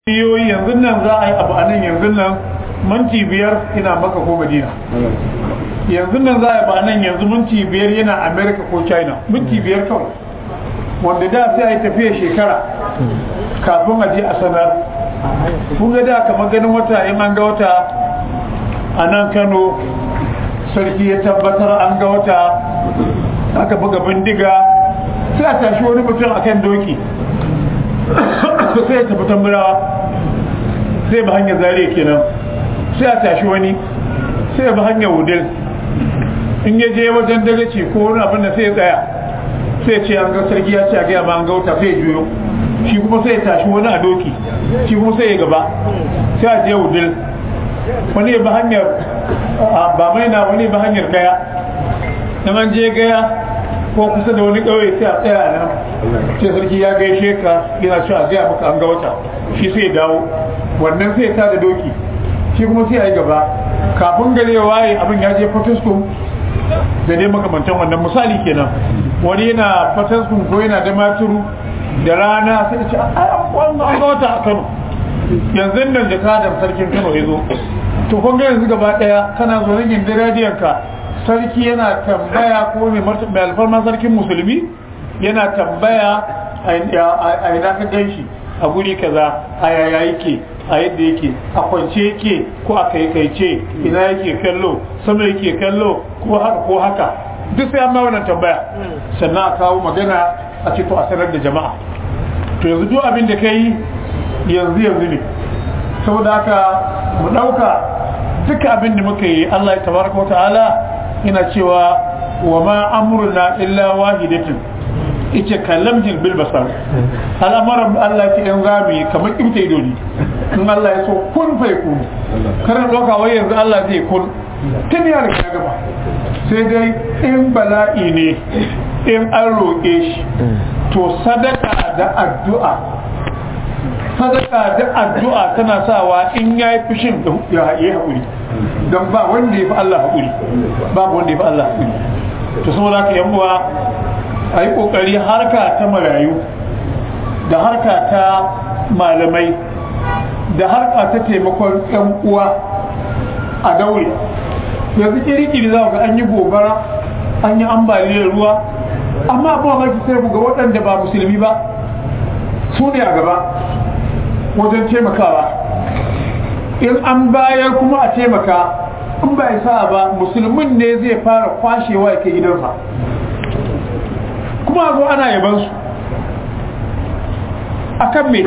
yoyi yanzu nan za a yi abu a nan yanzu nan minti biyar ina maka ko madina yanzu nan za a yi ba nan yanzu minti biyar yana america ko china minti biyar kawai wanda da sai a yi tafiya shekara kafin a je a sanar kun ga da kamar ganin wata in an ga wata a nan kano sarki ya tabbatar an ga wata aka buga bindiga sai a tashi wani mutum akan doki sai ya tafi tamburawa sai ba hanyar zariya kenan sai a tashi wani sai ba hanyar wudil in ya je wajen dagaci ko wani abin da sai ya tsaya sai ce an ga sarki ya ce a gaya ma an gauta sai ya juyo shi kuma sai ya tashi wani a doki shi kuma sai ya gaba sai a je wudil wani ba hanyar ba mai na wani ba hanyar gaya in an je gaya ko kusa da wani ƙauye sai a tsaya nan sai sarki ya gaishe ka yana cewa a gaya maka an ga wata shi sai ya dawo wannan sai ya tada doki shi kuma sai a yi gaba kafin gare ya waye abin ya je fataskun da dai makamantan wannan misali kenan wani yana fataskun ko yana da maturu da rana sai ya ce an ga wata a kano yanzu nan da kadar sarkin kano ya zo to kun ga yanzu gaba daya kana zo rigin da radiyanka sarki yana tambaya ko mai alfarma sarkin musulmi yana tambaya a ina ka gan shi a guri kaza a yaya yake a yadda yake a kwance yake ko a kaikaice ina yake kallo sama yake kallo ko haka ko haka duk sai an ma wannan tambaya sannan a kawo magana a ce to a sanar da jama'a to yanzu duk abin da kai yanzu yanzu ne saboda haka mu dauka duka abin da muka yi Allah ya tabaraka wa ta'ala yana cewa wa ma amruna illa wahidatin ita kallamjin bil basar al'amuran Allah ce in zami kamar kimta ido ne in Allah ya so kun fai kun karin doka wai yanzu Allah zai kun tun ya riga gaba sai dai in bala'i ne in an roƙe shi to sadaka da addu'a sadaka da addu'a tana sawa in ya yi fushin ya yi haƙuri don ba wanda ya fi Allah haƙuri babu wanda ya fi Allah haƙuri to saboda haka yan uwa a yi ƙoƙari harka ta marayu da harka ta malamai da harka ta taimakon yan uwa a daure yanzu kiri-kiri za ga an yi gobara an yi ambaliyar ruwa amma ba ma sai ga waɗanda ba musulmi ba su ne a gaba wajen taimakawa in an bayar kuma a taimaka in ba sa ba musulmin ne zai fara kwashewa ya kai gidansa kuma zo ana yaban su a kan me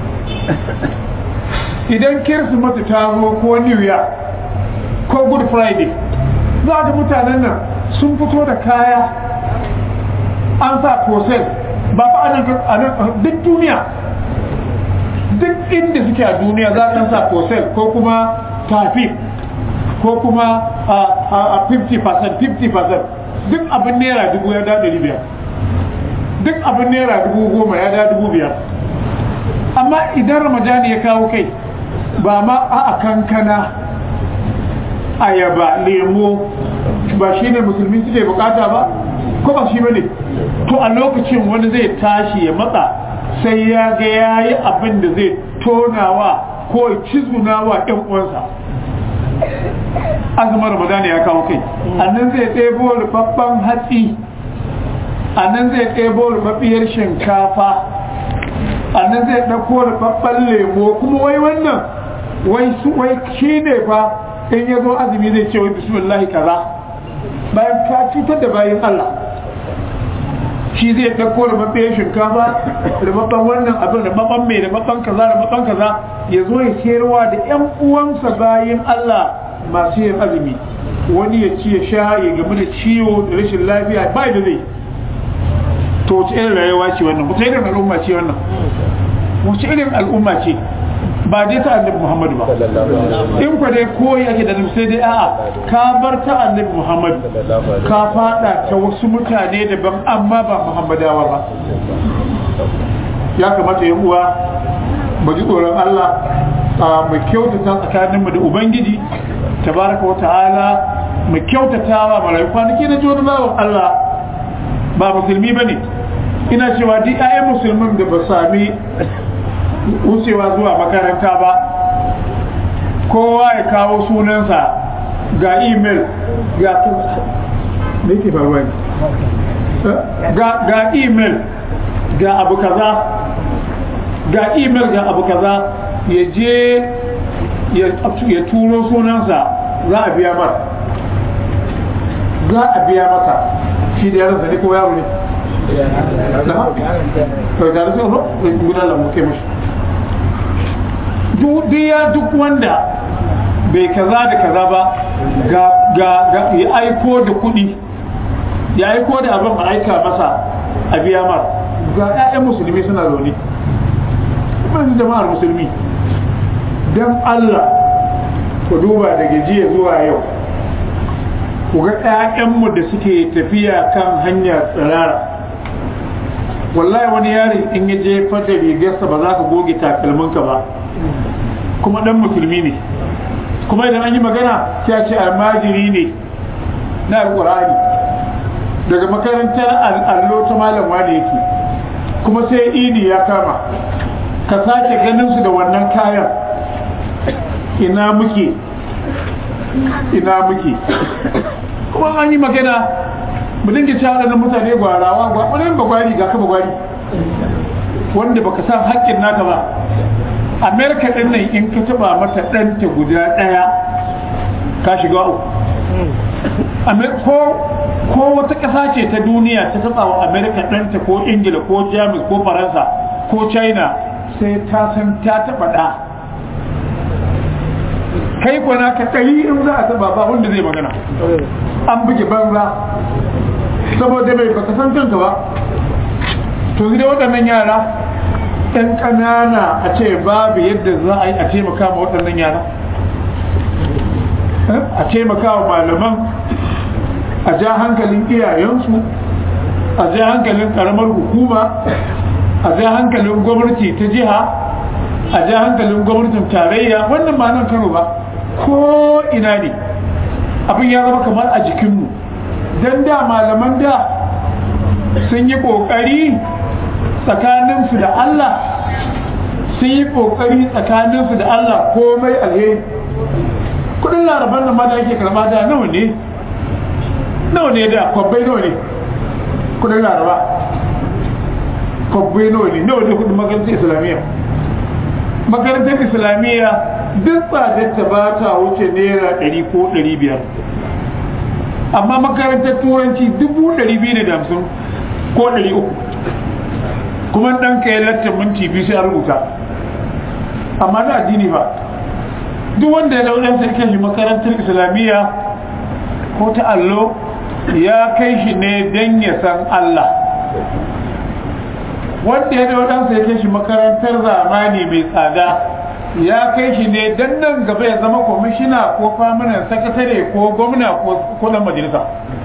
idan kirsimeti ta zo ko new year ko good friday za ga mutanen nan sun fito da kaya an sa posel ba fa anan duk duniya duk inda suke a duniya za a sa posel ko kuma tafi ko kuma a 50% 50% duk abin naira dubu ya da ɗari biyar duk abin naira dubu goma ya da dubu biyar amma idan ramadani ya kawo kai ba ma a kankana ayaba lemo ba shi ne musulmi suke bukata ba ko ba shi ba ne to a lokacin wani zai tashi ya matsa sai ya ga ya yi abin da zai tonawa ko cizunawa ɗan uwansa azumin ramadani ya kawo kai annan zai ɗebo rubabban hatsi annan zai ɗebo rubabbiyar shinkafa annan zai ɗauko rubabban lemo kuma wai wannan wai su wai shi ne fa in ya zo azumi zai ce wai bismillah kaza bayan ka cutar da bayan Allah shi zai ɗauko rubabbiyar shinkafa rubabban wannan abin rubabban mai rubabban kaza rubabban kaza ya zo ya sayarwa da ƴan uwansa bayan Allah masu yin azumi wani ya ci ya sha ya gamu da ciwo da rashin lafiya ba da zai to wace irin rayuwa ce wannan wace irin al'umma ce wannan wace irin al'umma ce ba dai ta annabi muhammadu ba in kwa dai koyi ake da sai dai a'a ka bar ta annabi muhammadu ka fada ta wasu mutane daban amma ba muhammadawa ba ya kamata ya uwa mu ji tsoron Allah mu kyautata tsakaninmu da ubangiji tabaraka wa ta'ala mu kyautata wa marayu kwanaki na jodi bawan Allah ba musulmi ba ne ina cewa duk ayan musulmin da ba sami wucewa zuwa makaranta ba kowa ya kawo sunansa ga email ga me ke faruwa ne ga email ga abu kaza ga email ga abu kaza ya je ya turo sunansa za a biya mara za a biya maka shi da yaransa ne ko yaro ne to da rasu no guda da muke mashi duk ya duk wanda bai kaza da kaza ba ga ga ya aiko da kuɗi ya aiko da abin a aika masa a biya mar ga 'ya'yan musulmi suna zaune ban jama'ar musulmi don Allah ku duba daga jiya zuwa yau ku ga 'ya'yanmu da suke tafiya kan hanya tsirara wallahi wani yari in ya je fata rigarsa ba za ka goge takalminka ba kuma dan musulmi ne kuma idan an yi magana sai ce almajiri ne na alƙur'ani daga makarantar allo ta malam wani yake kuma sai ini ya kama ka sake ganin su da wannan kayan ina muke ina muke kuma an yi magana mu dinga ci haɗa mutane gwarawa wani ba gwari ga ka ba gwari wanda baka san haƙƙin naka ba amerika ɗin nan in ka taɓa mata ɗanta guda ɗaya ka shiga uku ko wata ƙasa ce ta duniya ta taɓa wa amerika ɗanta ko ingila ko jamus ko faransa ko china sai ta san ta taɓa ɗa kai kwana ka ɗari in za a taɓa ba wanda zai magana an buge banza saboda bai baka san kanka ba to da waɗannan yara ɗan ƙanana a ce babu yadda za a yi a taimaka ma waɗannan yara a taimaka wa malaman a ja hankalin iyayensu a ja hankalin ƙaramar hukuma a ja hankalin gwamnati ta jiha a ja hankalin gwamnatin tarayya wannan ba nan kano ba ko ina ne abin ya zama kamar a jikinmu don da malaman da sun yi ƙoƙari tsakaninsu da Allah sun yi ƙoƙari tsakaninsu da Allah komai alheri kudin laraban nan ma da ake karba da nawa ne nawa ne da kwabbai nawa ne kudin laraba kwabbai nawa ne nawa ne kudin makarantar islamiyya makarantar islamiyya duk tsadar ta ba ta wuce naira ɗari ko ɗari biyar amma makarantar turanci dubu ɗari biyu da hamsin ko ɗari uku kuma ɗan ka yi lattin minti biyu sai a rubuta amma na addini ba duk wanda ya dauɗan sai kai shi makarantar islamiyya ko ta allo ya kai shi ne don ya san Allah wanda ya dauɗan sai kai shi makarantar zamani mai tsada ya kai shi ne don nan gaba ya zama kwamishina ko faminan sakatare ko gwamna ko dan majalisa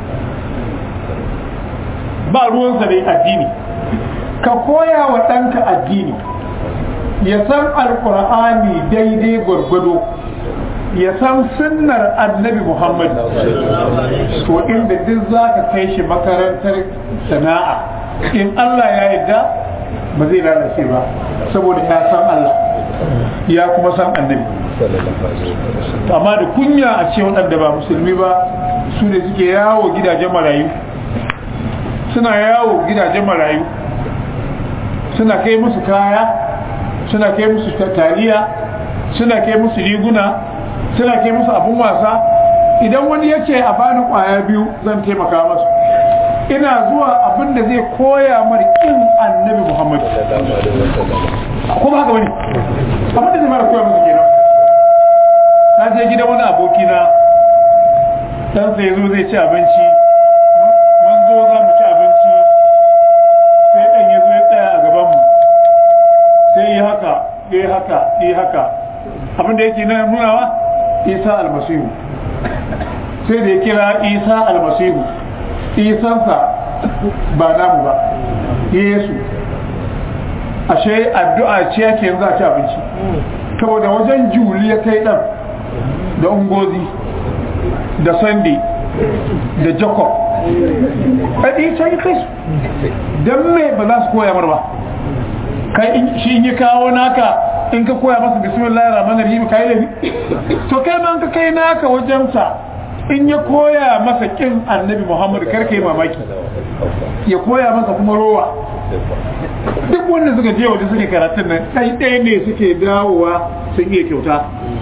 ba ruwansa da addini ka koya wa ɗanka addini ya san alkur'ani daidai gwargwado ya san sunnar annabi muhammad to inda duk za ka kai shi makarantar sana'a in allah ya yarda ba zai lalace ba saboda ya san allah ya kuma san annabi amma da kunya a ce waɗanda ba musulmi ba su ne suke yawo gidajen marayu suna yawo gidajen marayu suna kai musu kaya suna kai musu taliya suna kai musu riguna suna kai musu abun wasa idan wani ya ce a bani kwaya biyu zan taimaka masu ina zuwa abin da zai koya mar kin annabi muhammad ko ba haka bane abin da zai mara koya musu kenan na je gidan wani aboki na dan sai zo zai ci abinci mun zo za mu ci abinci sai dan ya zo ya tsaya a gaban mu sai yi haka yi haka yi haka abin da yake nan nunawa isa almasihu sai da ya kira isa almasihu isansa ba namu ba yesu ashe addu'a ce yake yanzu a ci abinci saboda wajen juli ya kai dan da ungozi da sunday da jacob a ɗi can kai su don me ba za su koya mar ba kai shi in ya kawo naka in ka koya masa bismillahir rahmanir rahim kai da to kai ma ka kai naka wajen sa in ya koya masa kin annabi Muhammad kar kai mamaki ya koya masa kuma rowa duk wanda suka je waje suke karatun nan ɗai ɗaya ne suke dawowa sun iya kyauta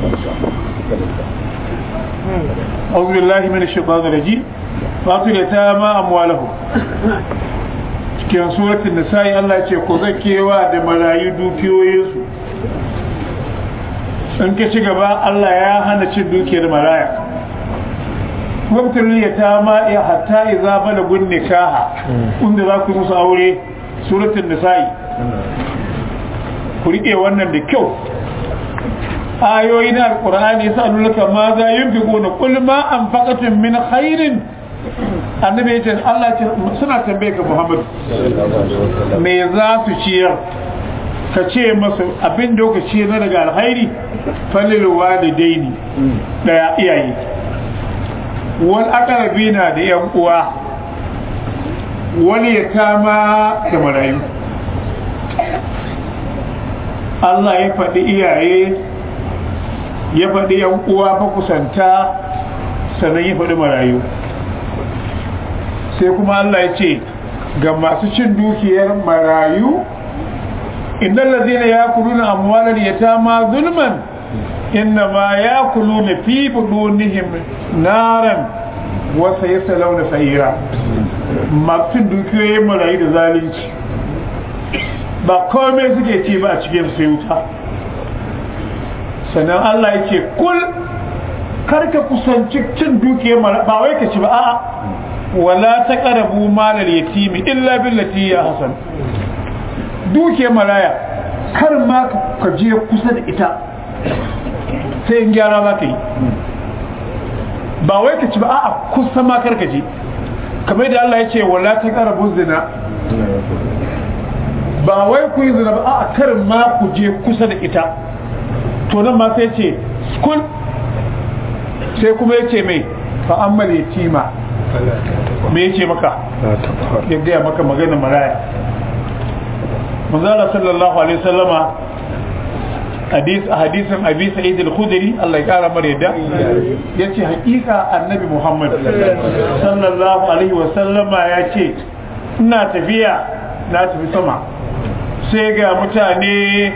أعوذ بالله من الشيطان الرجيم فاطر يتامى أموالهم cikin suratul nisa'i Allah ce ku zakewa da marayu dukiyoyinsu in ka ci gaba Allah ya hana cin dukiyar maraya wabtar ya ta ma ya hatta iza balagun nikaha inda za ku musu aure suratul nisa'i ku rike wannan da kyau ayoyi na alqur'ani yasalunaka ma za yunfiquna qul ma anfaqatum min khairin annabi ya ce Allah ce suna tambaye ka Muhammad me za su ciyar ka ce masa abin da ka ciyar na daga alhairi falil walidaini daya iyaye wal aqrabina da yan uwa wal yatama da marayu Allah ya faɗi iyaye ya faɗi yan uwa fa kusanta sannan ya faɗi marayu sai kuma Allah ya ce ga masu cin dukiyar marayu innal ladina yakuluna amwalal yatama zulman innama yakuluna fi budunihim naran wa sayaslawna sa'ira masu cin dukiyoyin marayu da zalunci ba komai suke ci ba a cikin sai wuta sannan Allah ya ce kul karka kusanci cin dukiyar marayu ba wai ka ci ba a'a wala ta ƙarabu malar yatimi illa billati ya hasan duke maraya kar ma ka je kusa da ita sai in gyara za ka yi ba wai ka ci ba a kusa ma kar ka je kamar da Allah ya ce wala ta ƙarabu zina ba wai ku yi zina ba a kar ma ku je kusa da ita to nan ma sai ce skul sai kuma ya ce mai fa'ammal yatima me yake maka ya gaya maka magana maraya manzala sallallahu alaihi wasallama hadis a hadisin abi sa'id al-khudri Allah ya kara mara yadda yace hakika annabi Muhammad sallallahu alaihi wasallama yace ina tafiya na tafi sama sai ga mutane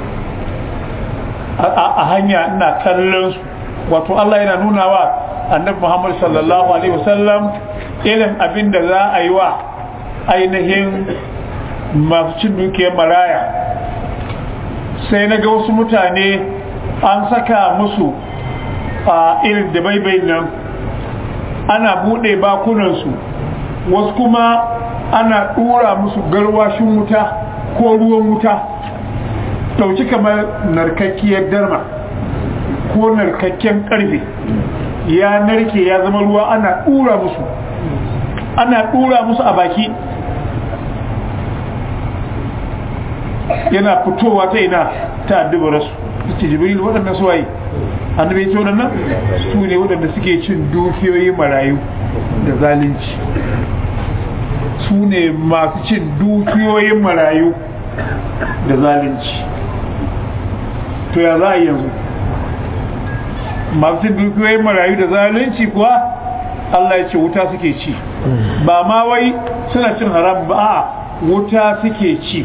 a hanya ina kallon su wato Allah yana nuna wa annabi Muhammad sallallahu alaihi wasallam irin abin da za a yi wa ainihin masu cin dukiyar maraya sai na ga wasu mutane an saka musu a irin da baibai nan ana buɗe bakunansu wasu kuma ana ɗura musu garwashin wuta ko ruwan wuta ɗauki kamar narkakkiyar darma ko narkakken ƙarfe ya narke ya zama ruwa ana ɗura musu ana ɗura musu a baki yana fitowa ta ina ta addubar su ce jibril waɗanda su waye annabi ce waɗannan su ne waɗanda suke cin dukiyoyi marayu da zalunci su ne masu cin dukiyoyin marayu da zalunci to ya za a yanzu masu cin dukiyoyin marayu da zalunci kuwa Allah ya ce wuta suke ci ba ma wai suna cin haram ba a wuta suke ci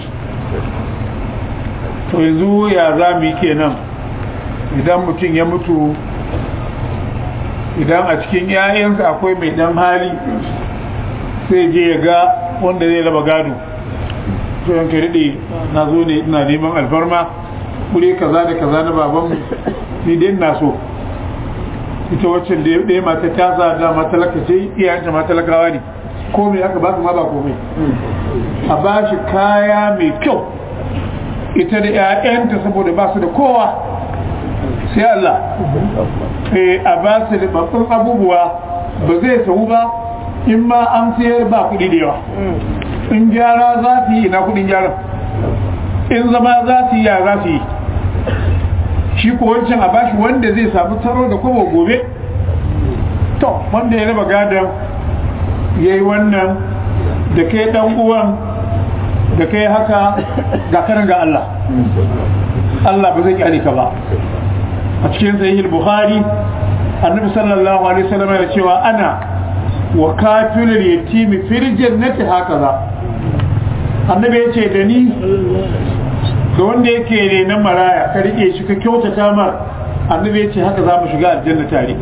to yanzu ya za mu yi kenan idan mutum ya mutu idan a cikin 'ya'yansa akwai mai dan hali sai je ya ga wanda zai raba gado to yanka daɗe na zo ne ina neman alfarma kure kaza da kaza na babanmu ni dai na so ita waccan da ɗaya mata ta sa da matalaka ce iyayenta matalakawa ne komai aka ba su ma ba komai a ba shi kaya mai kyau ita da 'ya'yanta saboda ba su da kowa sai Allah a ba su da babban abubuwa ba zai sau ba in ma an sayar ba kuɗi da yawa in gyara za su yi ina kuɗin gyara in zama za su yi ya za su yi shi ko wancan a bashi wanda zai samu taro da kuma gobe to wanda ya raba gadon ya yi wannan da kai dan uwan da kai haka ga kanan ga Allah Allah ba zai kyale ka ba a cikin sahih bukhari annabi sallallahu alaihi wasallam ya cewa ana wa kafilul yatimi fil jannati hakaza annabi ya ce da ni da wanda yake renon maraya ka rike shi ka kyautata mar annabi ya ce haka za mu shiga aljanna tare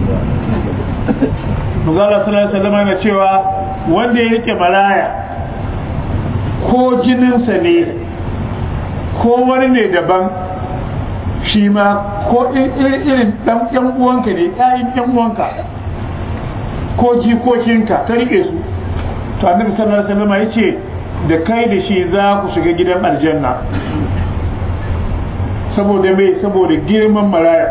Muzala sallallahu alaihi wasallam yana cewa wanda ya rike maraya ko jininsa ne ko wani ne daban shi ma ko irin dan yan uwanka ne ƴaƴan yan uwanka ko jikokinka ta rike su to annabi sallallahu alaihi wasallam ya ce da kai da shi za ku shiga gidan aljanna saboda mai saboda girman maraya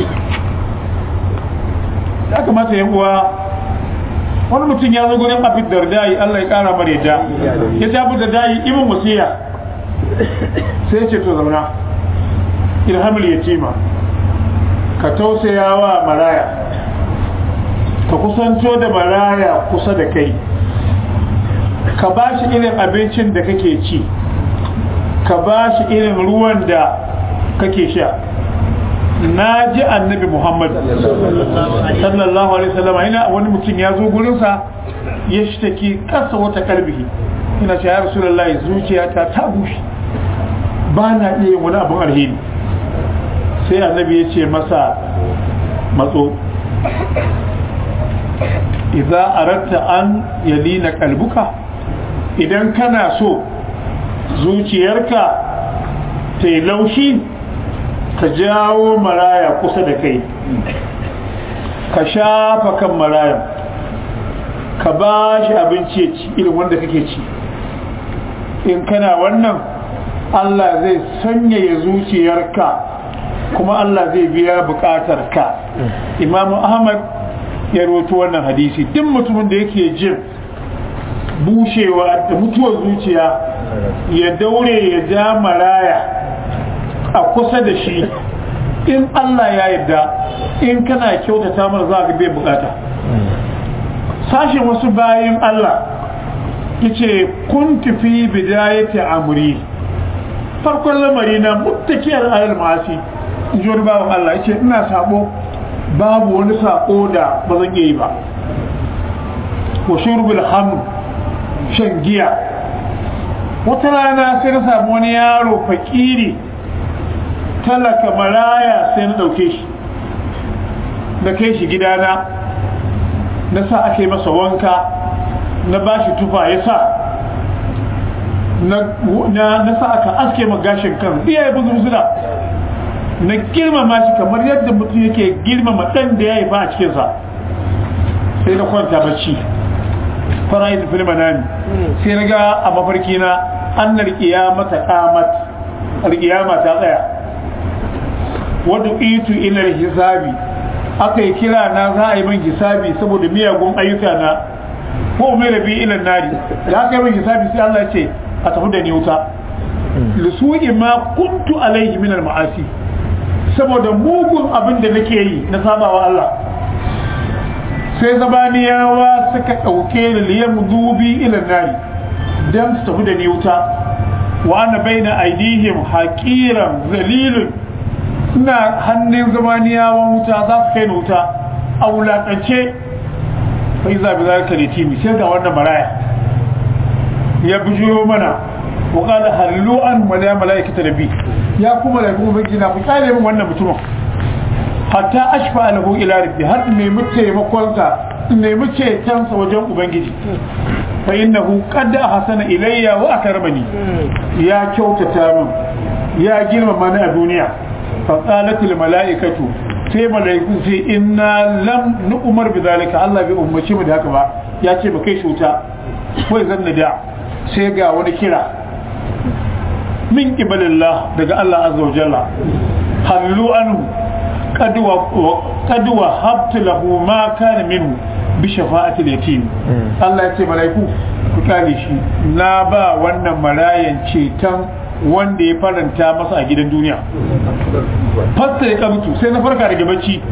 ya kamata yan uwa wani mutum ya zo gurin abin dardai Allah ya kara mare da ya ce abin dardai imin wasiya sai ce to zauna ilhamul yatima ka tausaya wa maraya ka kusanto da maraya kusa da kai ka ba shi irin abincin da kake ci ka ba shi irin ruwan da kake sha na ji annabi muhammad sallallahu alaihi wasallam ina wani mutum ya zo gurinsa ya shi take kasa wata kalbihi ina ce ya rasulullahi zuciyata ta bushe ba na iya wani abin alheri sai annabi ya ce masa matso idza aratta an yalina kalbuka idan kana so zuciyarka ta yi laushi ka jawo maraya kusa da kai ka shafa kan maraya ka ba shi abinci ya ci irin wanda kake ci in kana wannan Allah zai sanyaya zuciyarka kuma Allah zai biya bukatar ka imamu ahmad ya roto wannan hadisi duk mutumin da yake jin bushewa da mutuwar zuciya ya daure ya ja maraya a kusa da shi in Allah ya yarda in kana kyautata mana za ka bai bukata sashen wasu bayan Allah yace kun tafi bidayati amri farkon lamari na muttakiyar alal masi in ji wani bawan Allah yace ina sabo babu wani sako da ba zan yi ba wa shurbul hamd shan giya wata rana sai na samu wani yaro fakiri talaka maraya sai na ɗauke shi na kai shi gidana na sa ake masa wanka na ba shi tufa ya sa na sa aka aske magashin kan iya ya buzu buzuna na girmama shi kamar yadda mutum yake girmama ɗan da ya yi ba a cikinsa sai na kwanta bacci fara yi fil manami sai na ga a mafarki na annar qiyamata qamat alqiyama ta tsaya wadu itu ila hisabi aka yi kira na za a yi min hisabi saboda miyagun ayyuka na ko mai rabi ila nari da aka yi min hisabi sai Allah ya ce a tafi da ni wuta lisu'i ma kuntu alaihi min al-ma'asi saboda mugun abin da nake yi na sabawa Allah sai zabaniyawa suka ɗauke da liyan dubi ilan nari don su tafi da ni wuta wa ana baina aidihim haƙiran zalilun ina hannun zabaniyawan wuta za su kai ni wuta a wulaƙance bai zaɓi za ka litimi sai ga wannan maraya ya bijiyo mana wa ƙada hallu an malaya mala'ikata da bi ya kuma da kuma bai ku ƙare min wannan mutumin hatta ashfa lahu ila rabbi har nemi taimakonsa nemi cetonsa wajen ubangiji fa innahu qad ahsana ilayya wa akramani ya kyautata min ya girmama ni a duniya fa qalat al malaikatu sai malaiku sai inna lam nu'mar bi zalika Allah bai ummace mu da haka ba ya ce ba kai shuta wai zan da sai ga wani kira min qibalillah daga Allah azza wa jalla hallu anhu قد وهبت له ما كان منه بشفاعة اليتيم الله ya ce malaiku ku kare shi na ba wannan marayan ceton wanda ya faranta masa a gidan duniya fasta ya kabutu sai na farka daga bacci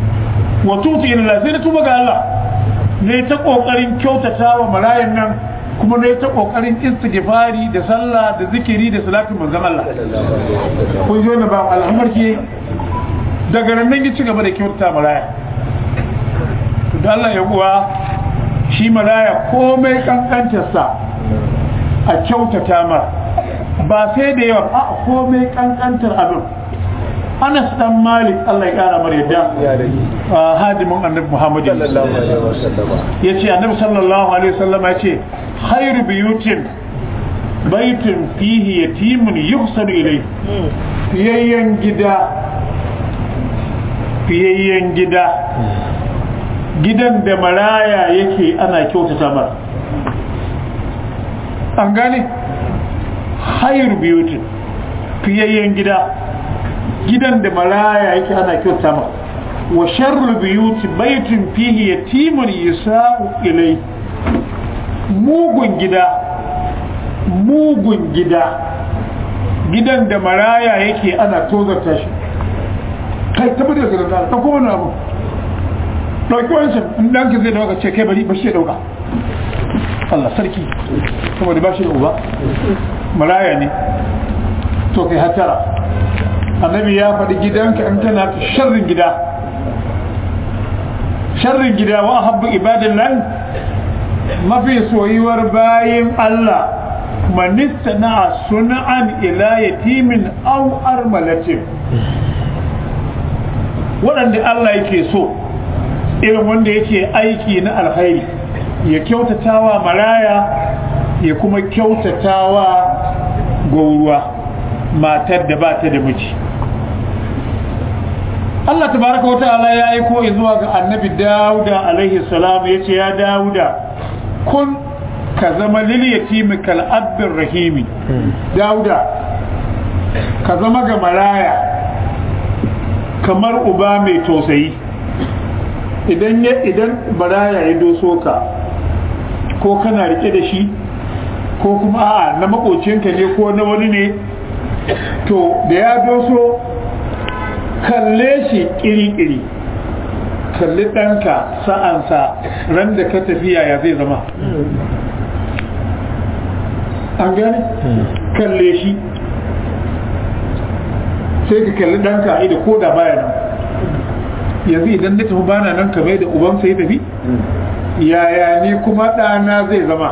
wa tutu ila sai na tuba ga Allah ne ta kokarin kyautata wa marayan nan kuma ne ta kokarin istighfari da sallah da zikiri da salatin manzon Allah kun ji wannan ba al'amar ke daga nan nan ya ci gaba da kyauta maraya to da Allah ya uwa shi maraya komai kankantarsa a kyautata mar ba sai da yawa a komai kankantar abin Anas dan Malik Allah ya kara mar yadda hadimin Annabi Muhammad ya ce Annabi sallallahu alaihi wasallam ya ce khairu biyutin baitun fihi yatimun yuhsanu ilayhi fiyayyen gida fiyayyen gida gidan da maraya yake ana kyautata mar an gane khairu biyutin fiyayyen gida gidan da maraya yake ana kyauta ma wa sharru biyuti baitin fihi yatimun yasa'u ilai mugun gida mugun gida gidan da maraya yake ana tozarta shi kai tabbata da zira ta kuma na abu dauki wancan in dan ka zai dauka ce kai bari ba shi dauka Allah sarki kuma da ba shi da uba maraya ne to kai hatara annabi ya faɗi gidanka in tana ta sharrin gida sharrin gida wa habbu ibadan nan mafi soyuwar bayin Allah manista na suna'an ila yatimin aw armalatin waɗanda Allah yake so irin wanda yake aiki na alkhairi ya kyautatawa maraya ya kuma kyautatawa gauruwa matar da ba ta da miji Allah tabaraka wata'ala ya aiko zuwa ga annabi Dawuda alaihi salam ya ce ya Dawuda kun ka zama lil yatimi kal abdir rahimi Dawuda ka zama ga maraya kamar uba mai tausayi idan ya idan maraya ya doso ka ko kana rike da shi ko kuma a'a na makocinka ne ko na wani ne to da ya doso kalle shi kiri-kiri kalli ɗanka sa'ansa ran da ka tafiya ya zai zama an gane kalle shi sai ka kalli ɗanka a ko da baya nan yanzu idan na tafi bana nan kamar da uban sai tafi yaya ne kuma ɗana zai zama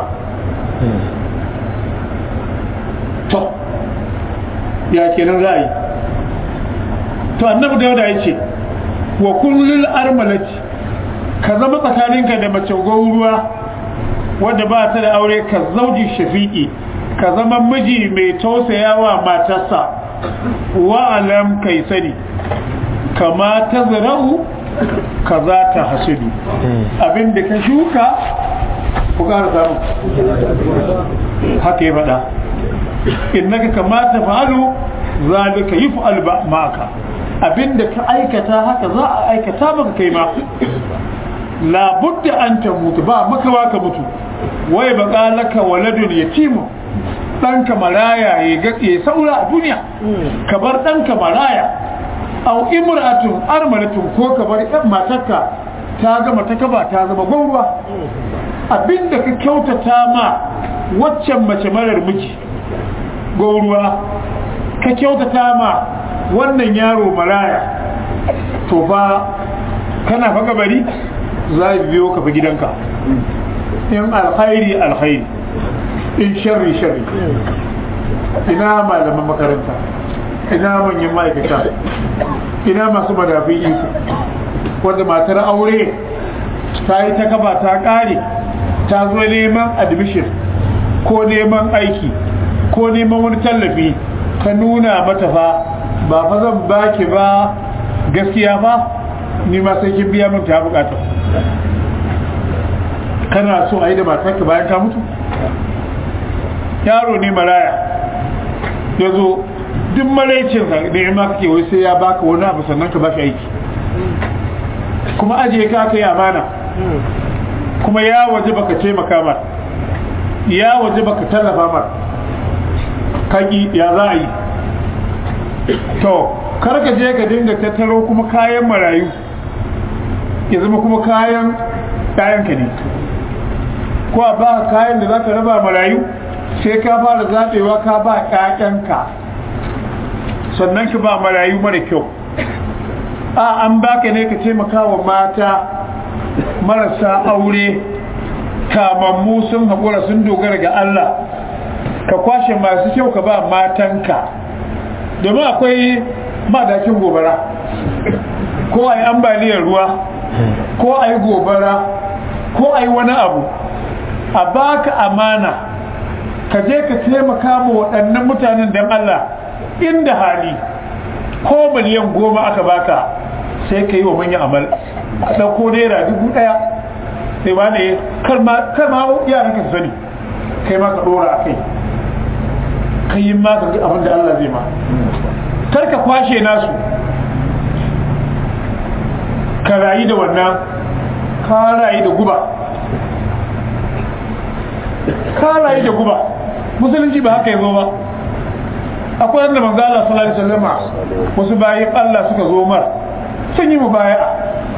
to ya kenan za a yi to annabi dauda ya ce wa kullul armalati ka zama tsakaninka da mace ruwa wadda ba ta da aure ka zauji shafi'i ka zama miji mai tausayawa matarsa wa alam kai sani kama ta zara'u ka za ta hasidu abinda ka shuka ku ƙara samu haka ya faɗa innaka kama ta fa'alu zalika yuf'al ma'aka abinda ka aikata haka za a aikata maka kai ma labudda an ta mutu ba makawa ka mutu wai baka laka waladun yatimu ɗanka maraya ya gaɗe saura a duniya ka bar ɗanka maraya au imra'atun armalatun ko ka bar ɗan matarka ta gama ta kaba ta zama gwauruwa abinda ka kyautata ma waccan mace marar miji gwauruwa ka kyautata ma wannan yaro maraya to fa kana fa gabari za a biyo ka fa gidanka in alkhairi alkhairi in sharri sharri ina malaman makaranta ina manyan ma'aikata ina masu madafin iko wanda matar aure ta yi ta kaba ta kare ta zo neman admission ko neman aiki ko neman wani tallafi ka nuna mata fa ba fa zan baki ba gaskiya ba ni ma sai kin biya min ta bukata kana so a yi da matarka bayan ta mutu yaro ne maraya ya zo duk maraicin da ya maka ke wai sai ya baka wani abu sannan ka bashi aiki kuma ajiye ka aka yi amana kuma ya waje baka taimaka mar ya waje baka tallafa mar kaki ya za a yi to kar ka je ka dinga tattaro kuma kayan marayu ya zama kuma kayan ɗayanka ne ko a ba kayan da za ka raba marayu sai ka fara zaɓewa ka ba ƴaƴanka sannan ka ba marayu mara kyau a an baka ne ka taimaka wa mata marasa aure kamammu sun haƙura sun dogara ga Allah ka kwashe masu kyau ka ba matanka domin akwai madakin gobara ko a yi ambaliyar ruwa ko a yi gobara ko a yi wani abu a baka amana ka je ka taimaka ma waɗannan mutanen don Allah inda hali ko miliyan goma aka baka sai ka yi wa manyan amal a ɗauko naira dubu ɗaya sai ba ne kar ma yaran ka sani kai ma ka ɗora a kai ka yi ma ka abin da Allah zai ma kar ka kwashe nasu ka rayu da wannan ka rayu da guba ka rayu da guba musulunci ba haka ya zo ba akwai wanda manzo Allah sallallahu alaihi wasallam wasu bayin Allah suka zo mar sun yi mubaya'a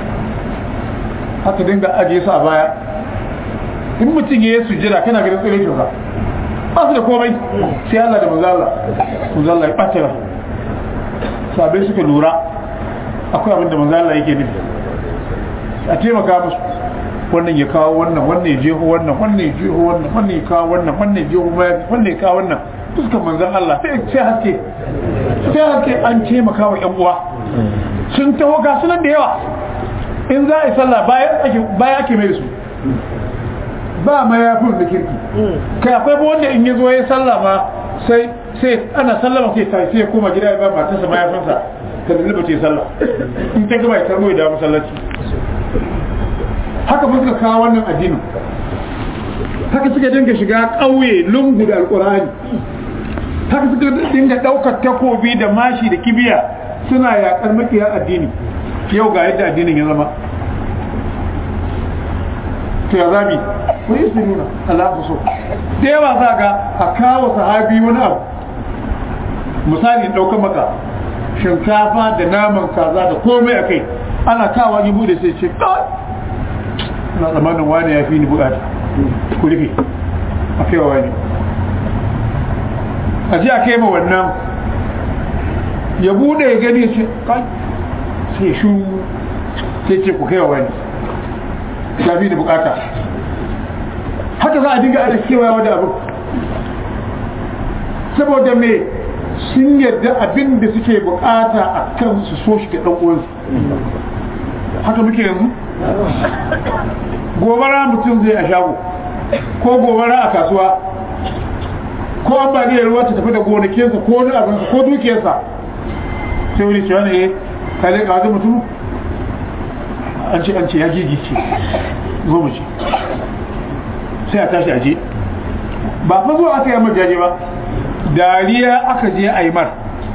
haka dinga aje su a baya in mutum ya yi sujjada kana ganin tsire kyau ba su da komai sai Allah da manzo Allah manzo Allah ya ɓace ba sabai suka lura akwai abin da manzo Allah yake nufi a taimaka musu wannan ya kawo wannan wannan ya jeho wannan wannan ya jeho wannan wannan ya kawo wannan wannan ya jeho wannan ya kawo wannan fuskar manzon Allah sai sai haske sai haske an taimaka wa ƴan uwa sun taho ga sunan da yawa in za a yi sallah bayan ake baya ake mai su ba mayafin da kirki kai akwai ba wanda in ya zo ya sallah ma sai sai ana sallama sai ta sai ya koma gida ya ba matarsa mayafinsa ta lulluɓa ta yi sallah in ta gaba ya tarbo ya dawo masallaci haka suka kawo wannan addinin haka suka dinga shiga ƙauye lungu da alƙur'ani haka suka dinga ɗaukar takobi da mashi da kibiya suna yaƙar makiya addini yau ga yadda addinin ya zama to ya zabi wani su nuna Allah so da yawa za ga a kawo sahabi wani abu misali ɗaukar maka shinkafa da naman kaza da komai a kai ana kawo yi bude sai ce na tsammanin wani ya fi ni bukata ku rufe a kai wa wani a ji a kai ma wannan ya bude ya gani ce kai sai shu sai ce ku kai wa wani ya fi ni bukata haka za a dinga ana kewayawa da abu saboda me sun yarda abin da suke bukata a kan su so shi ga ɗan'uwansu haka muke yanzu gobara mutum zai a shago ko gobara a kasuwa ko ambaliyar ruwa ta tafi da gonakinsa ko wani abinsa ko dukiyarsa sai wani cewa ne ka leƙa wata mutum an ce an ce ya gigice zo mu ce sai a tashi aje ba fa zuwa aka yi majaje ba dariya aka je a yi mar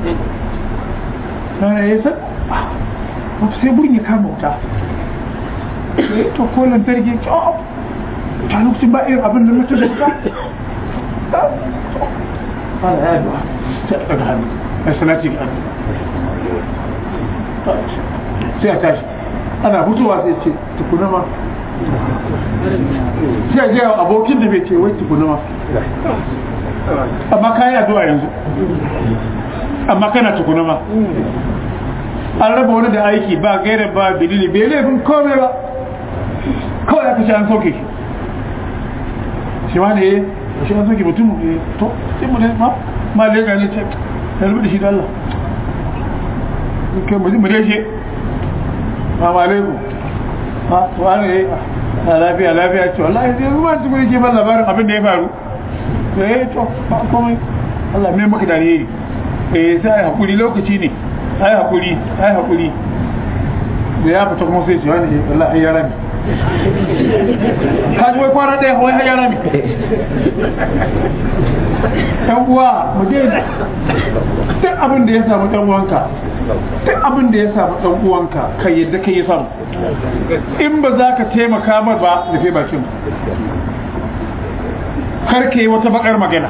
sai burin ya kama wuta to ko lantarki ta lokacin ba irin abin da mutu da wuta ana ya yi sai a ɗaga hannu a salati ga hannu sai a tashi ana fitowa sai ce tukuna ma sai a gaya abokin da bai ce wai tukuna ma amma kayi addu'a yanzu amma kana tukuna ma an raba wani da aiki ba gaira ba bilili bai laifin komai ba kawai aka ce an sauke shi shi ma ne shi an sauke mutum ne to sai mu ne ma ma lega ne ce ya rubuta shi da Allah kai mu dai shi ma ma lego ma to an ne na lafiya lafiya ce wallahi sai ruwa su gure ke ban labarin abin da ya faru eh to ba komai Allah mai maka da alheri eh sai hakuri lokaci ne ai hakuri ai hakuri da ya fita kuma sai ce wani wallahi ya rami kaji wai kwana ɗaya wai ya rami ɗan uwa mu je duk abin da ya samu ɗan uwanka duk abin da ya samu ɗan uwanka kai yadda kai ya samu in ba za ka taimaka mar ba rufe bakin kar ka yi wata bakar magana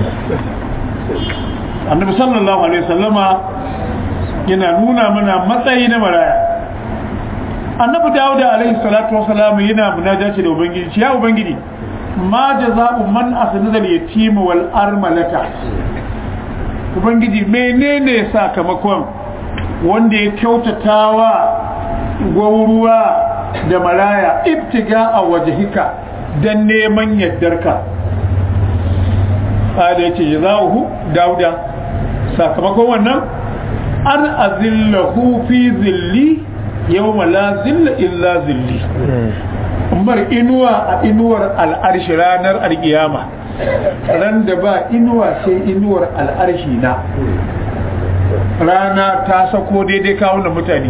annabi sallallahu alaihi wasallama yana nuna mana matsayi na maraya annabi dawud alaihi salatu wasalam yana munajaci da ubangiji ya ubangiji ma jaza'u man asnada al-yatima wal armalata ubangiji menene sakamakon wanda ya kyautatawa gwauruwa da maraya ibtiga a wajhika dan neman yaddarka da yace jaza'uhu dauda sakamakon wannan an azillahu fi zilli yawma la zilla illa zilli bar inuwa a inuwar al'arshi ranar alkiyama ran da ba inuwa sai inuwar al'arshi na rana ta sako daidai kawunan mutane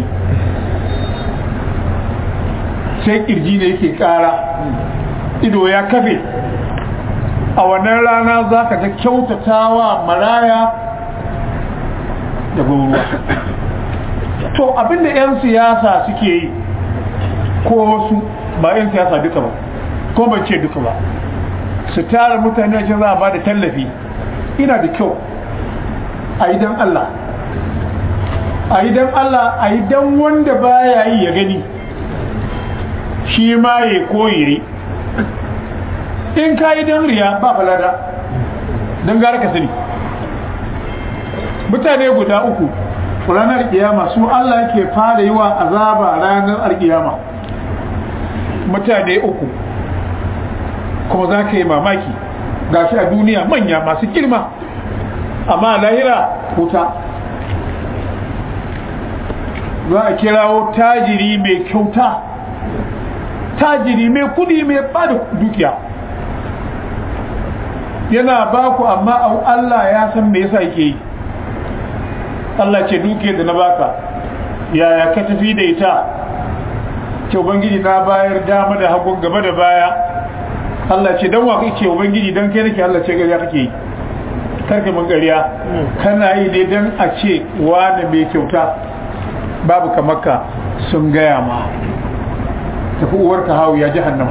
sai kirji ne yake kara ido ya kafe a wannan rana za ka ta kyautatawa maraya da ruwa to abinda 'yan siyasa suke yi ko wasu ba 'yan siyasa duka ba ko ban ce duka ba su tara mutane wajen za a ba da tallafi ina da kyau a yi don Allah a yi don Allah a yi don wanda baya yi ya gani shi ma ya koyi in ka yi don riya ba falada don gara ka sani mutane guda uku ranar kiyama su Allah ke fara yi wa azaba ranar alkiyama mutane uku kuma za ka yi mamaki ga shi a duniya manya masu girma amma lahira wuta za a kirawo tajiri mai kyauta tajiri mai kudi mai bada dukiya yana baku amma Allah ya san me yasa yake yi Allah ce duke da na baka yaya ka tafi da ita ce ubangiji na bayar dama da hagun gaba da baya Allah ce dan wa kake ubangiji dan kai nake Allah ce gariya kake yi karka mun gariya kana yi ne dan a ce wani mai kyauta babu kamarka sun gaya ma tafi uwarka hawu ya jahannama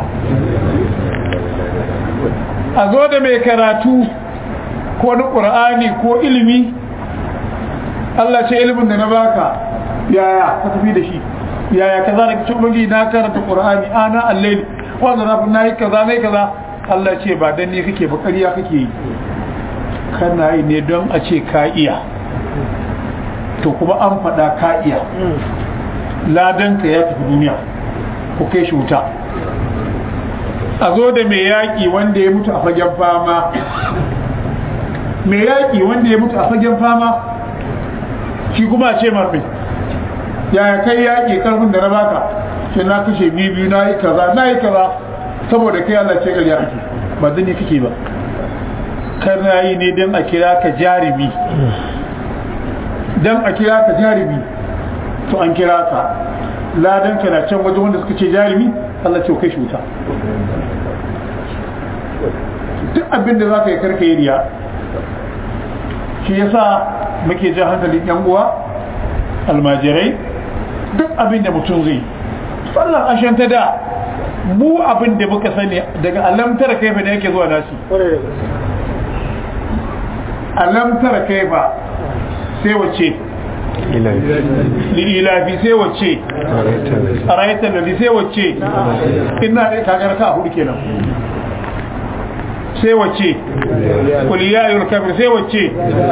a zo da mai karatu ko na ƙur'ani ko ilimi Allah ce ilimin da na baka yaya ka tafi da shi yaya kaza da cikin bangi na karanta qur'ani ana allaili wanda na fi nayi kaza nayi kaza Allah ce ba dan ne kake ba ƙarya kake yi kana yi ne don a ce ka iya to kuma an faɗa ka iya ladan ka ya tafi duniya ku kai shi wuta a zo da mai yaƙi wanda ya mutu a fagen fama mai yaƙi wanda ya mutu a fagen fama shi kuma ce marmai yaya kai yaƙi karfin da na baka ce na kashe biyu biyu na yi kaza na yi kaza saboda kai Allah ce ƙarya ake ba zan yi kake ba kar na yi ne don a kira ka jarumi don a kira ka jarumi to an kira ka ladan ka na can wajen wanda suka ce jarumi Allah ce kai shi wuta duk abin da za ka yi karka yi riya shi yasa muke jan hankalin yan uwa almajirai duk abin da mutum zai sallan ashen ta da mu abin da muka sani daga alamtar kaifa da yake zuwa nasi alamtar kaifa sai wace lilafi sai wace a rayutar da sai wace ina da kagar ka hudu kenan sai wace kuliyayul kafir sai wace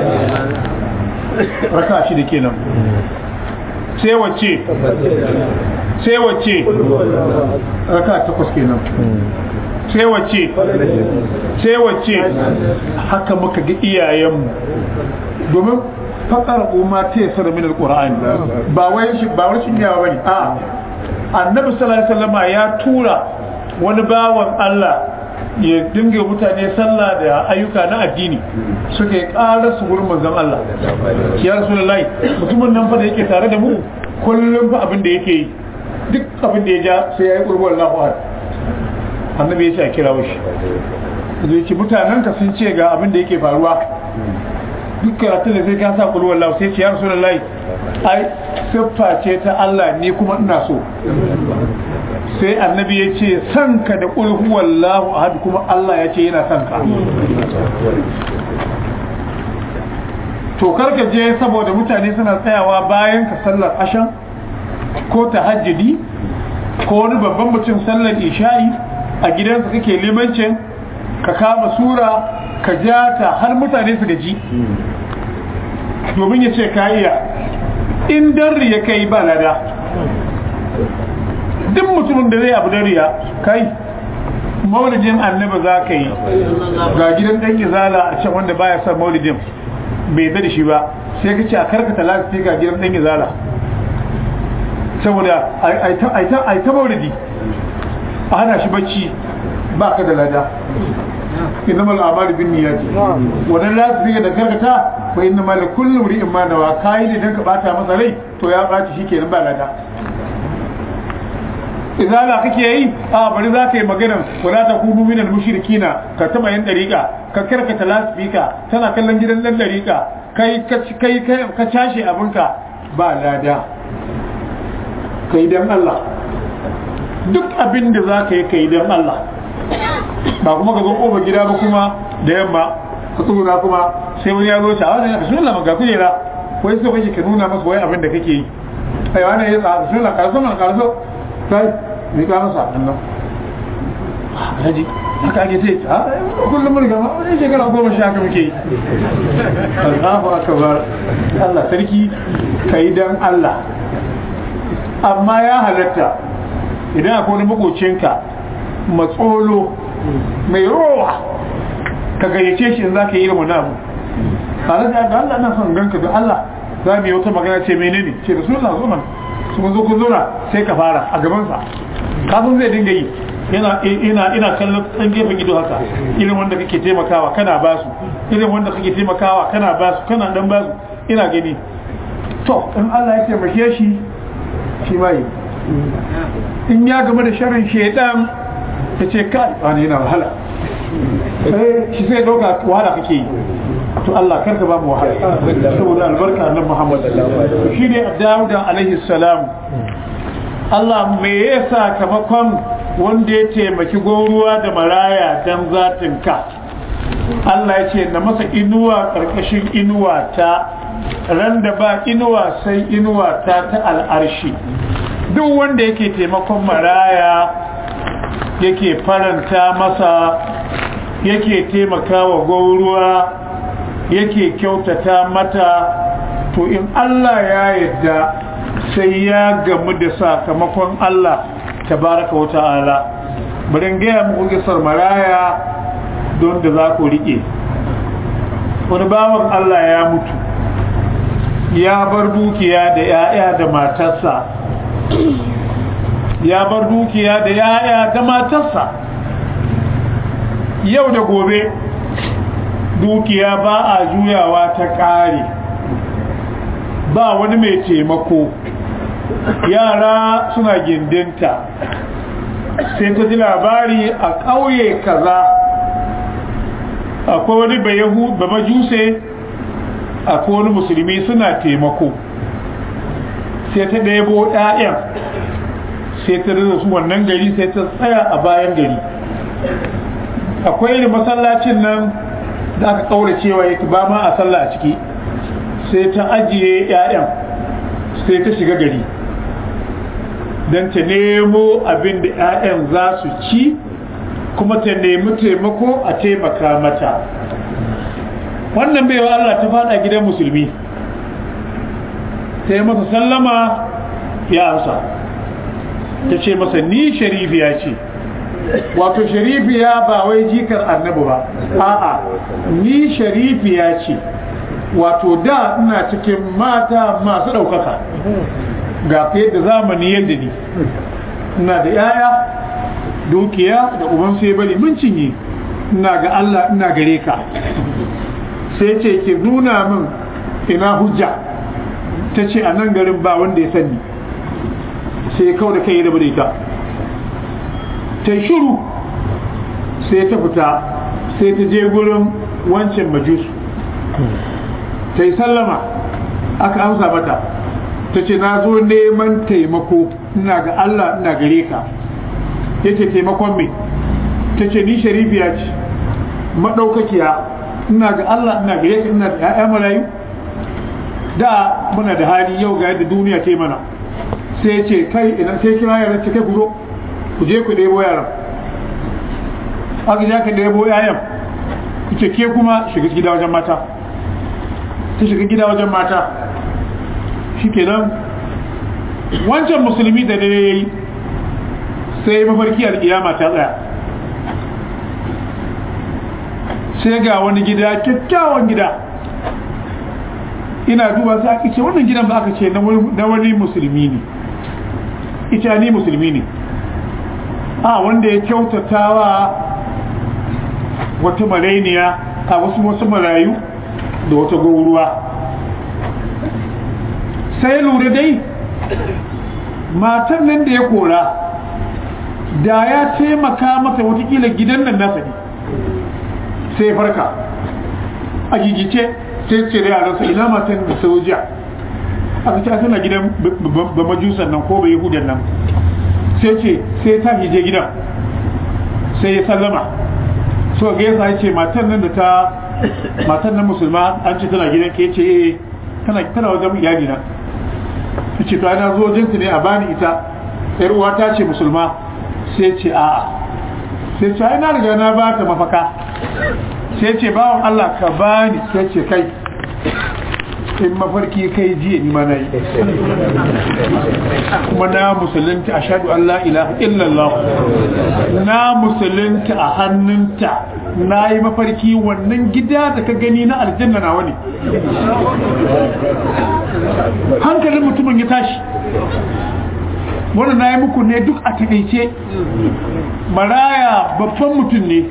raka shi da kenan sai wace sai wace raka takwas kenan sai wace sai wace haka muka ga iyayenmu domin fakar umma ta yasar min alqur'ani ba wai shi ba wai shi yawa bane a annabi sallallahu alaihi wasallama ya tura wani bawan Allah ya dinga mutane sallah da ayyuka na addini suka yi ƙara su gurin manzon Allah ya rasulullahi mutumin nan fa da yake tare da mu kullum fa abin da yake yi duk abin da ya ja sai ya yi qurbu Allahu ahad annabi ya ce a kira shi zai ce mutanen ka sun ce ga abin da yake faruwa duk karatu da sai ka sa qurbu Allahu sai ce ya rasulullahi ai siffa ce ta Allah ni kuma ina so sai annabi ya ce san ka da ƙul huwallahu ahad kuma Allah ya ce yana san ka to karka je saboda mutane suna tsayawa bayan ka sallar ashan ko tahajjudi ko wani babban mutum sallar isha'i a gidansa kake limancin ka kama sura ka ja ta har mutane su gaji domin ya ce ka iya in darri ya kai ba lada duk mutumin da zai abu dariya kai maulidin annaba za ka yi ga gidan ɗan izala a can wanda baya son maulidin bai da shi ba sai ka ce a karkata lafi ga gidan ɗan izala saboda a ta maulidi a hana shi bacci ba ka da lada inna mal amalu bin niyyati wannan lafi da karkata fa inna mal kullu ri'in ma nawa kai ne dan ka bata masa rai to ya baci shikenan ba lada izala kake yi a bari za ka yi maganar wala ta kudu minal mushrikina ka taba yin dariƙa ka karkata lasfika tana kallon gidan dan dariƙa kai kai ka cashe abinka ba lada kai dan Allah duk abin da za ka yi kai dan Allah ba kuma ka zo kofa gida ba kuma da yamma ka tsura kuma sai wani ya zo ta wani ka sunan ga kujera wai so kake ka nuna masa wai abin da kake yi ai wani ya tsaya sunan karso man karso kai mai ka masa nan haji haka ake ce a kullum mun gama wani shekara goma sha haka muke yi Allahu akbar Allah sarki kai dan Allah amma ya halatta idan akwai wani makocinka matsolo mai rowa ka gayyace shi in za ka yi irin wani abu tare da ga Allah na son ganka da Allah za mu yi wata magana ce menene ce da sunan zo mana sun zo kun zona sai ka fara a gabansa kafin zai dinga yi ina ina ina kallon ɗan gefen ido haka irin wanda kake taimakawa kana ba su irin wanda kake taimakawa kana ba su kana dan ba su ina gani to in Allah ya taimake shi shi ma yi in ya game da sharrin shaidan ya ce kai wani yana wahala shi sai dauka wahala kake yi to Allah karka ba mu wahala saboda albarka annabi Muhammad shi ne Dawuda alaihi salam Allah me ya sakamakon wanda ya taimaki goruwa da maraya dan zatin ka Allah ya ce na masa inuwa karkashin inuwa ta ran da ba inuwa sai inuwa ta ta al'arshi duk wanda yake taimakon maraya yake faranta masa yake taimakawa goruwa yake kyautata mata to in Allah ya yadda sai ya gamu da sakamakon Allah tabaraka wa ta'ala bari gaya muku gisar maraya don da za ku rike wani bawan Allah ya mutu ya bar dukiya da 'ya'ya da matarsa ya bar dukiya da 'ya'ya da matarsa yau da gobe dukiya ba a juyawa ta ƙare ba wani mai taimako yara suna gindinta sai ta ji labari a ƙauye kaza akwai wani bayahu ba majuse akwai wani musulmi suna taimako sai ta ɗebo ɗayan sai ta rasa su wannan gari sai ta tsaya a bayan gari akwai irin masallacin nan da aka kaura cewa yake ba ma a sallah a ciki sai ta ajiye 'ya'yan sai ta shiga gari don ta nemo abin da 'ya'yan za su ci kuma ta nemi taimako a taimaka mata wannan baiwa Allah ta fada gidan musulmi ta yi masa sallama ya amsa ta ce masa ni sharifiya ce wato sharifiya ba wai jikar annabi ba a'a ni sharifiya ce wato da ina cikin mata masu ɗaukaka ga yadda zamani yadda ni ina da yaya dukiya da uban sai bari mun cinye ina ga Allah ina gare ka sai ce ki nuna min ina hujja ta ce a nan garin ba wanda ya sani sai kau da kai da bude ta ta shiru sai ta fita sai ta je gurin wancan majusu ta yi sallama aka amsa mata ta ce na zo neman taimako ina ga Allah ina gare ka ya ce taimakon me ta ce ni sharifiya ce maɗaukakiya ina ga Allah ina gare ka ina da ‘ya'ya marayu da muna da hali yau ga yadda duniya ta mana sai ce kai idan sai kira yaran ce kai ku zo ku je ku ɗebo yaran aka ja ka ɗebo yayan ita ke kuma shiga gida wajen mata ta shiga gida wajen mata shi kenan wancan musulmi da dare ya yi sai mafarki alƙiyama ta tsaya sai ga wani gida kyakkyawan gida ina duba sai aka ce wannan gidan ba aka ce na wani musulmi ne ita ni musulmi ne a wanda ya kyautata wa wata marainiya a wasu wasu marayu da wata gauruwa sai lura dai matan nan da ya kora da ya taimaka mata watakila gidan nan nasa ne sai farka a gigice sai ce da yaransa ina matan da soja aka ce tana gidan ba majusan nan ko ba yahudan nan sai ce sai ta hije gidan sai ya sallama so ga yasa ce matan nan da ta matan nan musulma an ce tana gidan ke ce eh tana tana wajen iyali na ce to ana zo jinsu ne a bani ita yar uwa ta ce musulma sai ce a'a sai ce ai na riga na ba ta mafaka sai ce bawan Allah ka bani sai ce kai in mafarki kai jiya ni ma na yi kuma na musulunta a shaɗu Allah ilaha illallah na musulunta a hannunta na yi mafarki wannan gida da ka gani na aljanna na wani hankalin mutumin ya tashi wannan na yi muku ne duk a taƙaice maraya babban mutum ne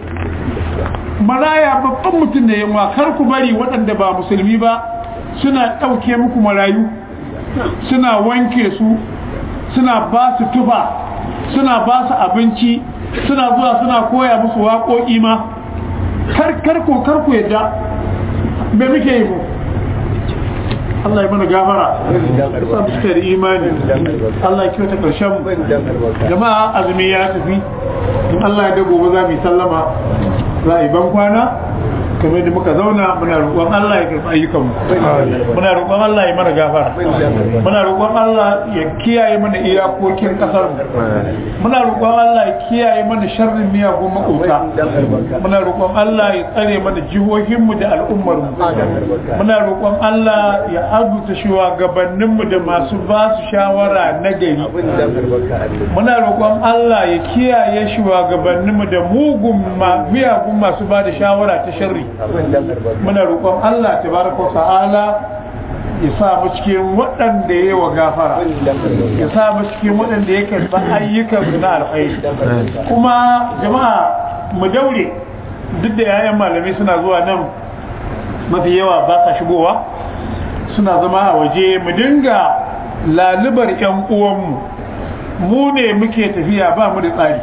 maraya babban mutum ne yanwa kar ku bari waɗanda ba musulmi ba suna ɗauke muku marayu suna wanke su suna ba su tufa suna ba su abinci suna zuwa suna koya musu waƙoƙi ma karko karko yadda me muke yi mu Allah ya mana gafara sa suka da imani Allah ya kyauta karshen jama'a azumi ya tafi in Allah ya dago ba za mu yi sallama za a yi ban kwana kamar da muka zauna muna roƙon Allah ya karɓi ayyukanmu muna roƙon Allah ya mana gafara muna roƙon Allah ya kiyaye mana iyakokin ƙasar mu muna roƙon Allah ya kiyaye mana sharrin miyagun makota muna roƙon Allah ya tsare mana jihohin mu da al'ummar mu muna roƙon Allah ya arzuta shugabannin mu da masu ba su shawara na gari muna roƙon Allah ya kiyaye shugabannin mu da mugun miyagun masu ba da shawara ta sharri muna roƙon Allah tabaraka ta'ala ya sa mu cikin waɗanda ya wa gafara ya sa mu cikin waɗanda ya karɓa ayyukan na alkhairi kuma jama'a mu daure duk da yayan malamai suna zuwa nan mafi yawa ba sa shigowa suna zama a waje mu dinga lalubar yan uwanmu mu ne muke tafiya ba mu da tsari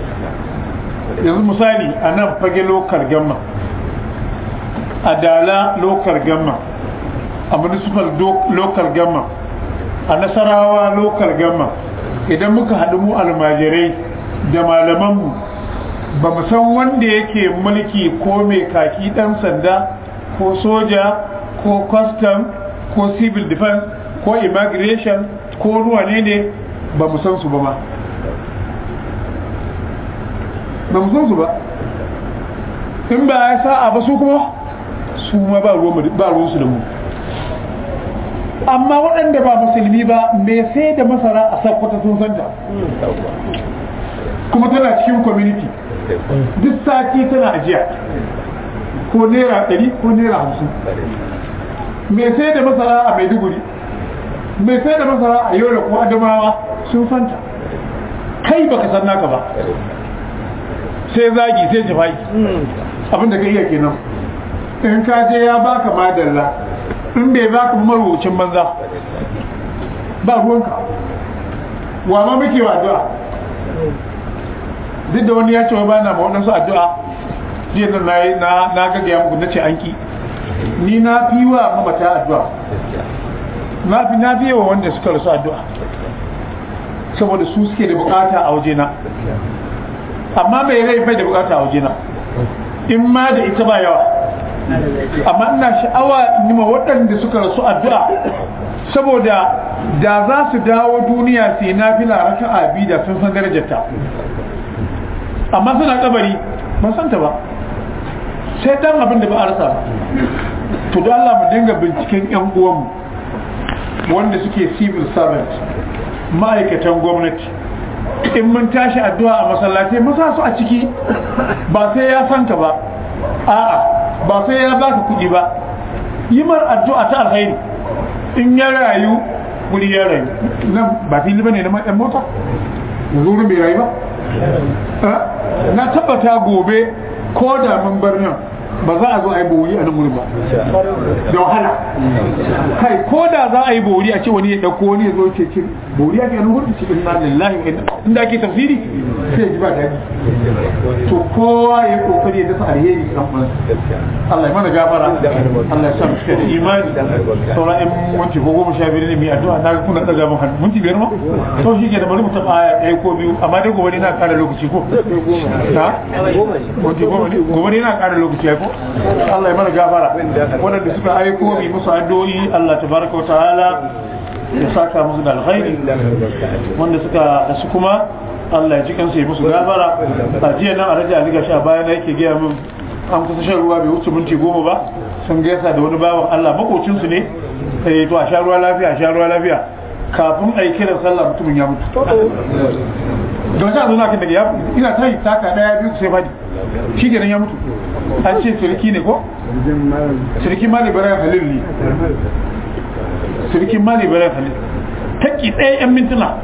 yanzu misali a nan fage lokar gamma a dala local gamma a municipal local gamma a nasarawa local gamma idan muka haɗu mu almajirai da malamanmu ba mu san wanda yake mulki ko mai kaki ɗan sanda ko soja ko custom ko civil defense ko immigration ko ruwa ne ne ba mu san su ba ma ba mu san su ba in ba ya sa'a ba su kuma su ma ba ruwansu da mu amma waɗanda ba musulmi ba mai sai da masara a sakwata sun santa kuma tana cikin community duk sati tana ajiya ko naira ɗari ko naira hamsin mai sai da masara a maiduguri mai sai da masara a yola ko adamawa sun santa kai baka san naka ba sai zagi sai jifai abinda ka iya kenan in ka je ya baka madalla in bai baka marubucin banza ba ruwanka wa ma muke wa addu'a duk da wani ya ce wa bana ma waɗansu addu'a jiya nan na na na ga ya muku nace an ki ni na fi wa mamata addu'a na fi na fi wa wanda suka rasu addu'a saboda su suke da bukata a wajena amma mai rai bai da bukata a wajena in ma da ita ba yawa amma ina sha'awa in ma waɗanda suka rasu addu'a saboda da za su dawo duniya sai na fi laraka a da sun san darajarta amma suna kabari ban santa ba sai dan abin da ba a rasa to da Allah mu dinga binciken yan uwanmu wanda suke civil servant ma'aikatan gwamnati in mun tashi addu'a a masallatai masa su a ciki ba sai ya santa ba a'a ba sai ya baka kuɗi ba yi mar addu'a ta alkhairi in ya rayu guri ya rayu nan ba fili bane na ɗan mota yanzu wurin bai rayu ba na tabbata gobe ko da mun bar nan ba za a zo a yi bori a nan wurin ba da wahala kai ko da za a yi bori a ce wani ya dauko wani ya zo ce ce bori a ke nan wurin ce inna lillahi wa inna inda ake tafsiri sai ya ji ba daɗi to kowa ya kokari ya dasa alheri kan man Allah ya mana gafara Allah ya sa mu cika da imani sauran in minti ko goma sha biyar ne mai addu'a na kuna daga mun hannu minti biyar ma to shi ke da bari mu taɓa aya ɗaya ko biyu amma dai gobe ne na ƙara lokaci ko na minti goma ne gobe ne na ƙara lokaci ko Allah ya mana gafara waɗanda suka aiko mai musu addu'o'i Allah tabaraka wa ta'ala ya saka musu da alkhairi wanda suka da su kuma Allah ya ji kansu ya musu gafara a jiya nan a rage aliga sha bayan yake gaya min an kusa shan ruwa bai wuce minti goma ba sun gaisa da wani bawan Allah makocinsu ne eh to a sha ruwa lafiya a sha ruwa lafiya kafin a yi kiran sallah mutumin ya mutu ga wasu azu na kan daga ya ina ta yi taka daya biyu sai fadi shi kenan ya mutu an ce sirki ne ko sirki mali bayan halil ne sirki mali bayan halil taki ɗaya yan mintuna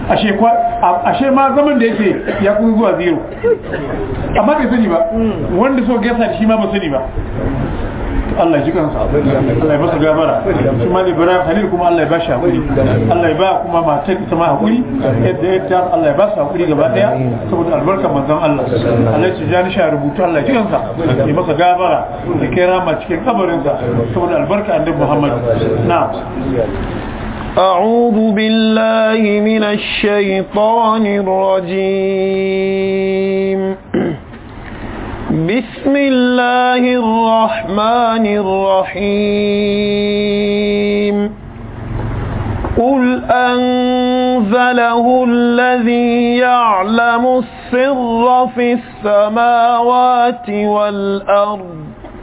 ashe ma zaman da yake ya kuma zuwa zero amma bai sani ba wanda so gasa da shi ma ba sani ba Allah ji kansa Allah ya masa gabara shi ma ne Ibrahim Khalil kuma Allah ya ba shi hakuri Allah ya ba kuma matar ita ma hakuri yadda ya ta Allah ya ba su hakuri gaba daya saboda albarkar manzon Allah Allah ya ji ni sha rubutu Allah ya ji kansa ya masa gabara ya kai rama cikin kabarinsa saboda albarkar annabi Muhammad na'am أعوذ بالله من الشيطان الرجيم بسم الله الرحمن الرحيم قل أنزله الذي يعلم السر في السماوات والأرض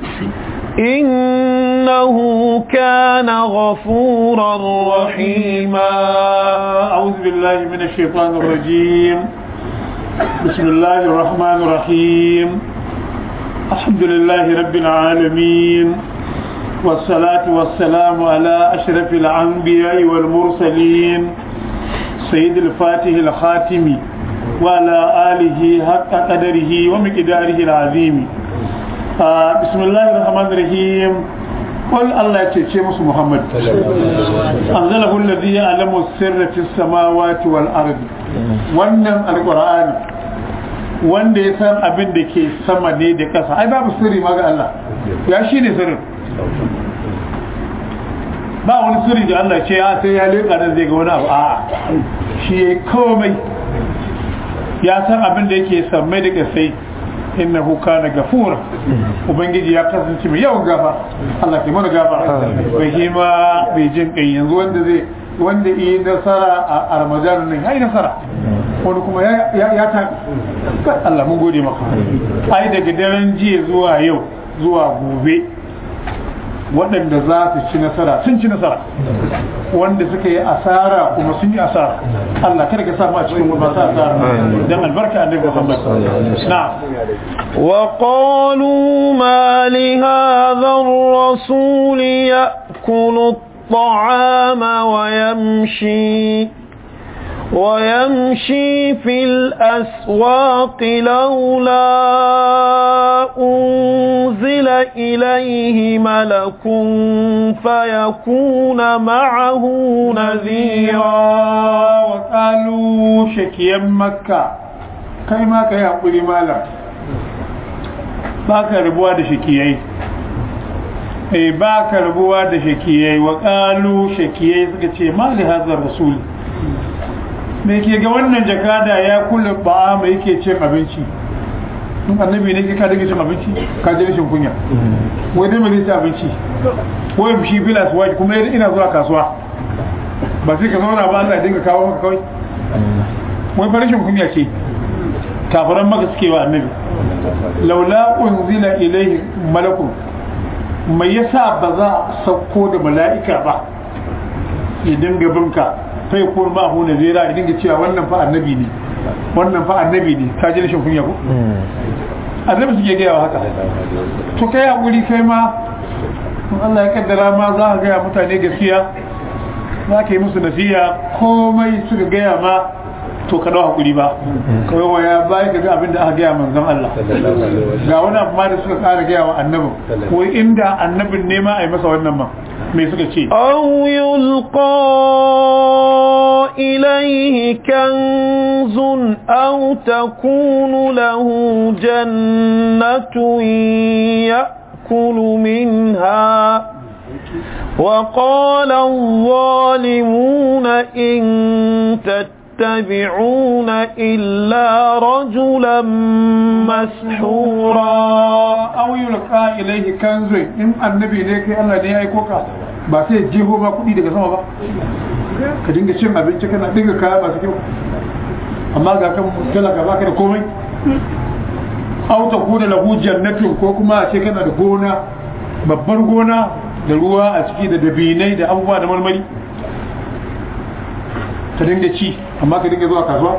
إنه كان غفورا رحيما أعوذ بالله من الشيطان الرجيم بسم الله الرحمن الرحيم الحمد لله رب العالمين والصلاة والسلام على أشرف الأنبياء والمرسلين سيد الفاتح الخاتم وعلى آله حق قدره ومقداره العظيم آه بسم الله الرحمن الرحيم قل الله يتشي مس محمد أنزله الذي يعلم السر في السماوات والأرض wannan alƙur'ani wanda ya san abin da ke sama ne da ƙasa ai babu sirri ma ga Allah ya shi ne sirrin ba wani sirri da Allah ce ya sai ya leƙa nan zai ga wani abu a'a shi ya komai ya san abin da yake sammai da ƙasai innahu kana gafura ubangiji ya kasance mai yawan gafa Allah ke mana gafa bai hima bai jin kai yanzu wanda zai wanda yi nasara a ramadan nan ya yi nasara wani kuma ya ta Allah mun gode maka ai daga daren jiya zuwa yau zuwa gobe waɗanda za su ci nasara sun ci nasara wanda suka yi asara kuma sun yi asara Allah kada ka samu a cikin masu asara dan albarka annabi Muhammad na'am وقالوا ما لهذا الرسول يأكل الطعام ويمشي ويمشي في الأسواق لولا أنزل إليه ملك فيكون معه نذيرا وقالوا شكيا مكة كيما كي يقول مالا baka rabuwa da shakiyai eh baka rabuwa da shakiyai wa qalu shakiyai suka ce ma li hadha rasul me ke ga wannan jakada ya kula ba mai yake cin abinci in annabi ne ka dake cin abinci ka ji rashin kunya wai dai mai cin abinci wai shi bilas wai kuma ina zuwa kasuwa ba sai ka zauna ba Allah ya dinga kawo maka kawai wai fa rashin kunya ce kafiran maka suke wa annabi laula unzila ilaihi malakun mai yasa ba za a sauko da mala'ika ba ya dinga binka sai ko ma hu nazira ya dinga cewa wannan fa annabi ne wannan fa annabi ne ka ji rashin kunya ko annabi suke gaya wa haka to kai hakuri kai ma in Allah ya kaddara ma za ka gaya mutane gaskiya za ka yi musu nasiya komai suka gaya ma to ka dau hakuri ba kawai waya bayan ka ga abin da aka gaya manzon Allah ga wani abu ma da suka kara gaya wa annabin ko inda annabin ne ma a yi masa wannan ma me suka ce أو يلقى إليه كنز أو تكون له جنة يأكل منها وقال الظالمون إن تتبعون إلا رجلا مسحورا aw yulqa ilayhi kanzun in annabi ne kai Allah ne ya aiko ka ba sai jeho ma kudi daga sama ba ka dinga cin abinci kana dinga kaya masu kyau amma ga kan talaka baka da komai aw ta kuna lahu jannatin ko kuma a ce kana da gona babbar gona da ruwa a ciki da dabinai da abubuwa da marmari ka dinga ci amma ka dinga zuwa kasuwa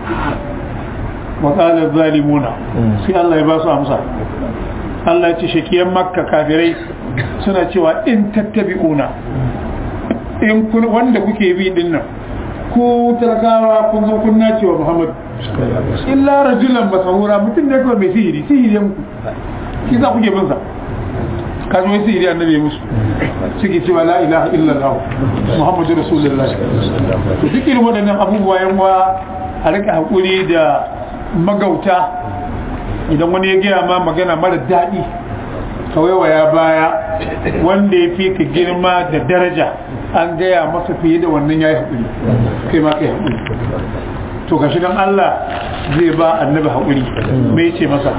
wa qala zalimuna sai Allah ya ba su amsa Allah ya ce shakiyan makka kafirai suna cewa in tattabi'una in kun wanda kuke bi din nan ku talakawa kun zo kun nace wa Muhammad illa rajulan masahura mutum ne kawai mai sihiri sihiri ya muku shi za kuke bin sa ka zo sihiri annabi ya musu suke cewa la ilaha illallah muhammadu rasulullah to duk irin waɗannan abubuwa yan wa a rika hakuri da magauta idan wani ya gaya ma magana mara daɗi kawai waya baya wanda ya fi ka girma da daraja an gaya masa fiye da wannan ya yi haƙuri kai ma kai haƙuri to gashi dan Allah zai ba annabi haƙuri me ce masa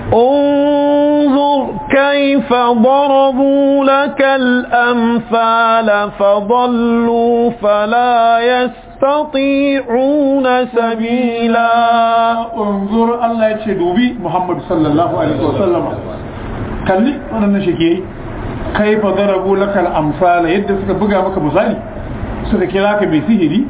انظر كيف ضربوا لك الأمثال فضلوا فلا يستطيعون سبيلا unzur Allah ya ce dubi Muhammad sallallahu alaihi wasallama kalli wannan shike kai fa darabu lakal amsala yadda suka buga maka misali suka kira ka mai sihiri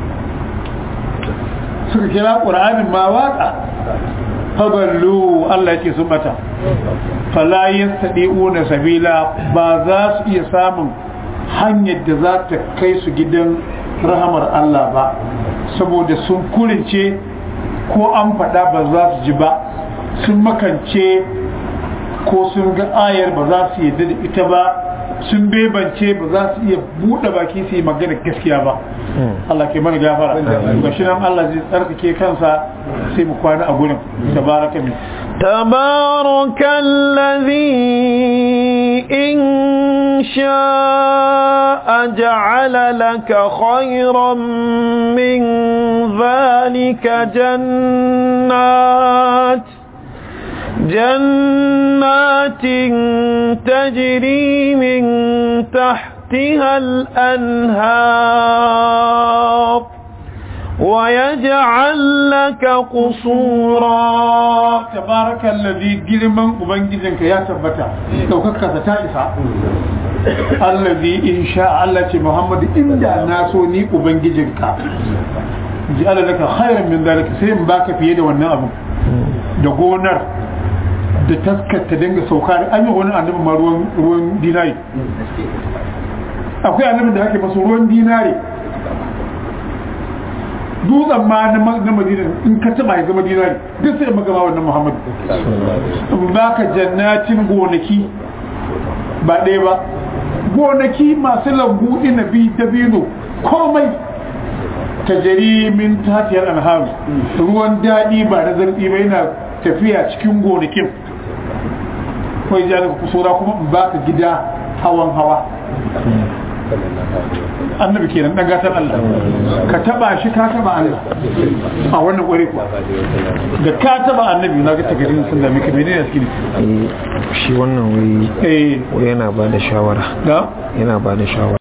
suka kira qur'anin ma waka fadallu Allah yake sun bata fala yastadi'una sabila ba za su iya samun hanyar da za ta kai su gidan rahamar Allah ba saboda sun kurince ko an faɗa ba za su ji ba sun makance ko sun ga ayar ba za su yadda da ita ba sun bebance ba za su iya buɗe baki su yi magana gaskiya ba Allah ke mana gafara ga shi nan Allah zai tsarkake kansa sai mu kwana a gurin tabaraka min تبارك الذي إن شاء جعل لك خيرا من ذلك جنات جنات تجري من تحتها الأنهار ويجعل لك قصورا tabaraka allazi girman ubangijinka ya tabbata daukaka ta isa allazi in sha Allah ce Muhammad inda na so ni ubangijinka ji Allah laka khairan min zalika sai in baka fiye da wannan abu da gonar da taskar ta dinga sauka da an yi wani annabi ma ruwan ruwan dinari akwai annabi da ake masa ruwan dinari dutsen ma na madina in ka taba ya zama dinari duk sai magama wannan muhammad in baka jannatin gonaki ba ɗaya ba gonaki masu lambu inabi dabino komai ta jari min tatiyar alharu ruwan daɗi ba na zarfi ba yana tafiya cikin gonakin kawai ja daga kusura kuma in baka gida hawan hawa annabi kenan dan gatan Allah ka taba shi ka taba Allah a wannan kware kuwa da ka taba annabi na ga tagarin sun da mika menene suke shi wannan wai eh wai yana ba da shawara da yana ba da shawara